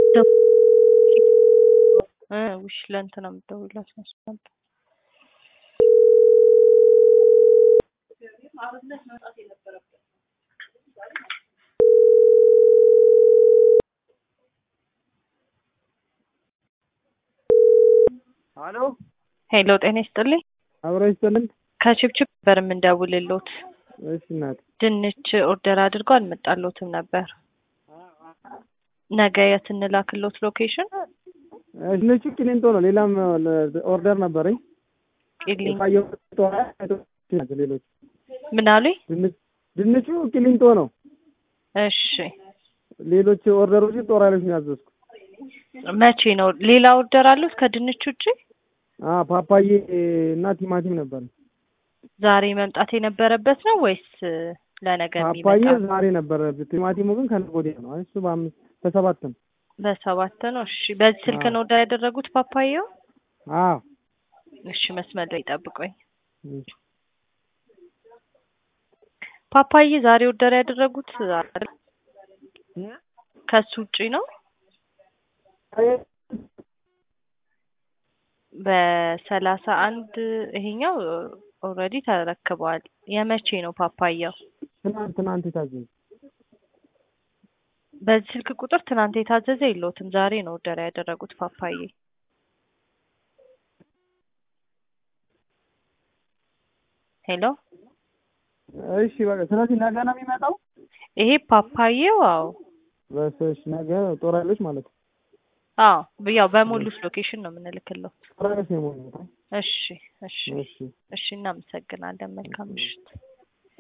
ውሽ ለእንትና የምትደውይላት መስሎኝ ነበር። አሎ ሄሎ ጤና ይስጥልኝ። አብሮ ይስጥልን። ከችብችብ ነበር የምንደውልሎት። እሺ እናት ድንች ኦርደር አድርጎ አልመጣሎትም ነበር። ነገ የት እንላክሎት ሎኬሽን? ድንቹ ቂሊንጦ ነው። ሌላም ኦርደር ነበረኝ። ቂሊንጦ የፋየው ሌሎች ምን አሉኝ? ድንች ድንቹ ቂሊንጦ ነው። እሺ ሌሎች ኦርደሮች ጦር ኃይሎች ነው ያዘዝኩ። መቼ ነው? ሌላ ኦርደር አሉት ከድንች ውጭ? አ ፓፓዬ እና ቲማቲም ነበር። ዛሬ መምጣት የነበረበት ነው ወይስ ለነገ ፓፓዬ የሚመጣ? ዛሬ ነበረ። ቲማቲሙ ግን ከነገ ወዲያ ነው። አይ እሱ በአምስት በሰባት ነው። በሰባት ነው። እሺ በዚህ ስልክ ነው ኦርደር ያደረጉት ፓፓዬው? አዎ እሺ መስመር ላይ ጠብቆኝ። እሺ። ፓፓዬ ዛሬ ኦርደር ያደረጉት አይደል? ከሱ ውጪ ነው? በሰላሳ አንድ ይሄኛው ኦልሬዲ ተረክበዋል። የመቼ ነው ፓፓያው? ትናንት ትናንት የታዘዘ በዚህ ስልክ ቁጥር ትናንት የታዘዘ የለውትም። ዛሬ ነው ኦርደር ያደረጉት ፓፓዬ። ሄሎ እሺ በቃ ስለዚህ ነገ ነው የሚመጣው። ይሄ ፓፓዬው? አዎ በስሽ ነገ ጦር ኃይሎች ማለት ነው። አዎ ያው በሞሉት ሎኬሽን ነው የምንልክለው። ጦር ኃይሎች ነው የሞሉት። እሺ እሺ እሺ እሺ እናመሰግናለን። መልካም ምሽት።